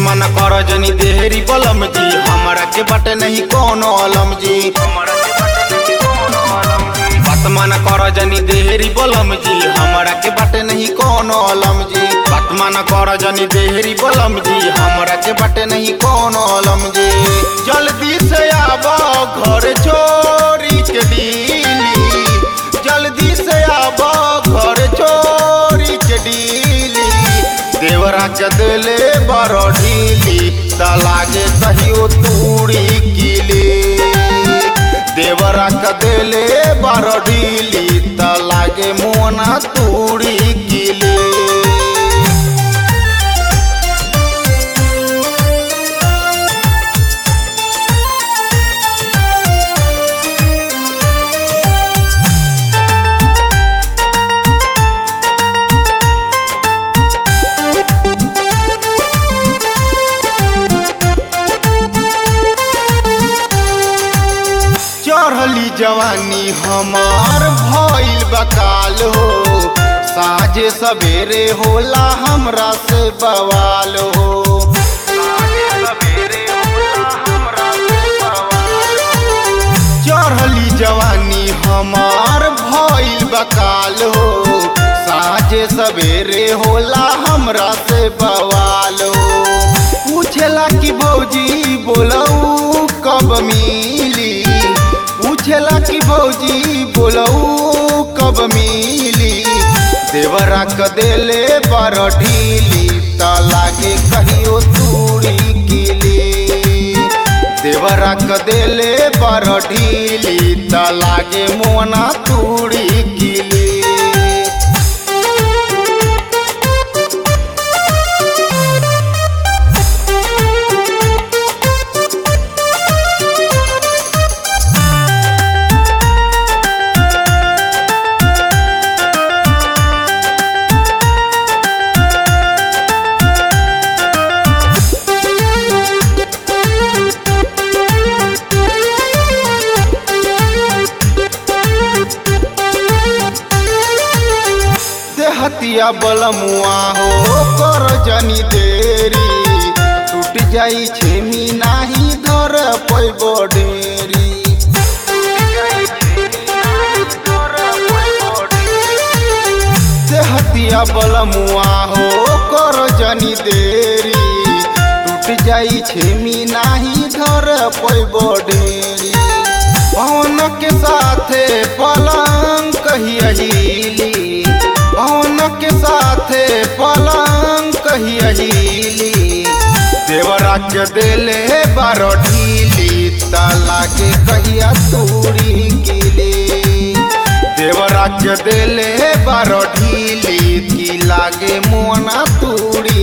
मन कर जनी देहरी बलम जी हमरा के बटे नहीं कोनो अलम जी बात मन कर जनी देहरी बलम जी हमरा के बटे नहीं कोनो अलम जी बात मन कर जनी देहरी बलम जी हमरा के बटे नहीं कोनो अलम जी जल्दी से आब घर छोरी के डीली जल्दी से आब घर छोरी के डीली देवरा के दिले बड़ ढीली त लागे कहियो तूड़ी कीली देवरा के दिले बड़ ढीली त लागे मोना तूड़ी कीली चढ़ली जवानी हमार भइल बकाल हो साझे सवेरे होला हमरा से बवाल हो चढ़ली जवानी हमार भइल बकाल हो साझे सवेरे होला हमरा से बवाल हो पूछेला कि भौजी बोलऊ कब मिली पूछेला कि भौजी बोलऊ कब मिली देवरा क देले बड़ ढीली त लागे कहियो तूड़ी कीली देवरा क देले बड़ ढीली त लागे मोना तूड़ी कीली देहतिया बलमुआ हो कर जनी देरी टूट जाई छेमी नाही धर पैबो ढेरी देहतिया बलमुआ हो कर जनी देरी टूट जाई छेमी नाही धर पैबो ढेरी पवन के साथे पलंग कहिया हिली पवन के साथे पलंग कहिया हिली देवरा के देले बारो ढीली ताला के कहिया तूड़ी कीली देवरा के देले बारो ढीली की लागे मोना तूड़ी